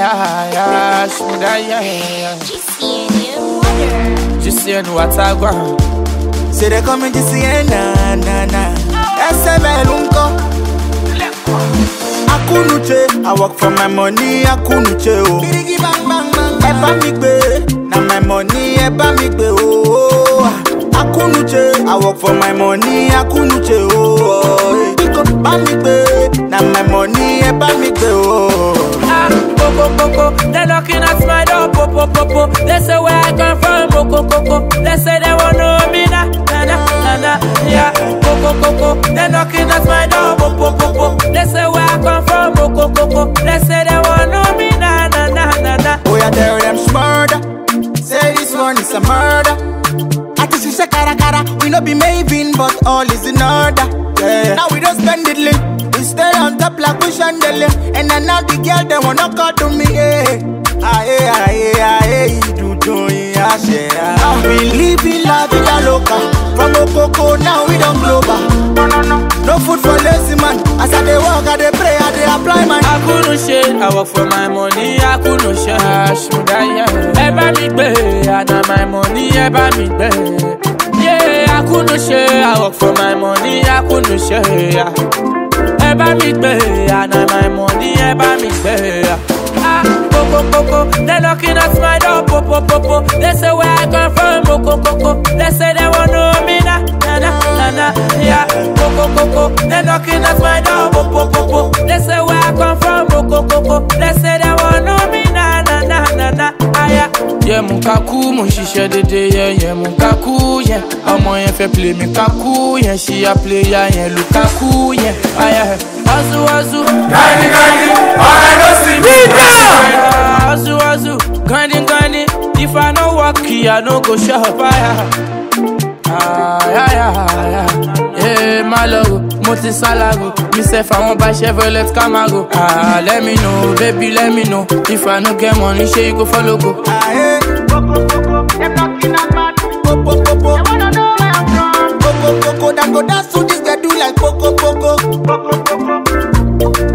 yeah, Shmuda, yeah, yeah. GCN Water. Just saying what I want. Say they come to see na na na. SML unko. Akunuche, I work for my money. Akunuche o. Birigi bang bang bang. Ẹ bá mi gbé, na my money. Ẹ bá mi gbé o. Akunuche, I work for my money. Akunuche o. Biko bá mi gbé, na my money. Ẹ bá mi gbé o. Ah, Coco Coco, they're knocking at my door, popo popo. They say where I come from, Coco Coco. They say they want know me na na na na na. Yeah, Coco Coco, they're knocking at my door, popo popo. They say where I come from, Coco Coco. They say they want know me na na na na na. Oh, yeah, tell them murder. Say this one is a murder. I just say cara cara. We no be Maven, but all is in order. Yeah. Now we don't spend it late. We stay on top like we chandelier. And then now the girl they wanna call to me. Yeah. Aye, aye, aye, do do yeah, yeah. Now we living la vida loca. From Okoko now we don't global. No, no, no. No food for lazy man. As I dey walk, I dey pray, I dey apply my. I couldn't share, I work for my money, I couldn't share. Shmuda, yeah. Ẹ bá mi gbé, àná my money, ẹ bá mi gbé. Yeah, I couldn't share, I work for my money, I couldn't share. Ẹ bá mi gbé, àná my money, ẹ bá mi gbé. Ah, Coco Coco, they knocking at my door, popo popo. They say where I come from, Coco Coco. They say they want know me na na na na na. Yeah, Coco Coco, they knocking at my door, popo popo. They say where I come from, Coco Coco. They say they want know me na na na na na. Ah yeah. Yeah, mon kaku, mon ṣiṣẹ́ dédé, yeah, yeah, mon kaku, yeah. Ọmọ yẹn fẹ́ play mi kaku, yẹn ṣí ya player yẹn Lukaku, yẹn. Ah yeah. Azu azu. Gandhi, Gandhi, all I know see me. Azu azu, grinding grinding. If I no work, I no go shop. Ah, ah, yeah, yeah, yeah. Yeah, my logo, mo ti salago. Me sef I wan buy Chevrolet Camaro. Ah, let me know, baby, let me know. If I no get money, shey you go follow go. Aye. Coco, coco, them knocking at my door. Popo, popo. They wanna know where I'm from. Coco, coco, them go dance to this, they do like poco, poco. Coco, coco.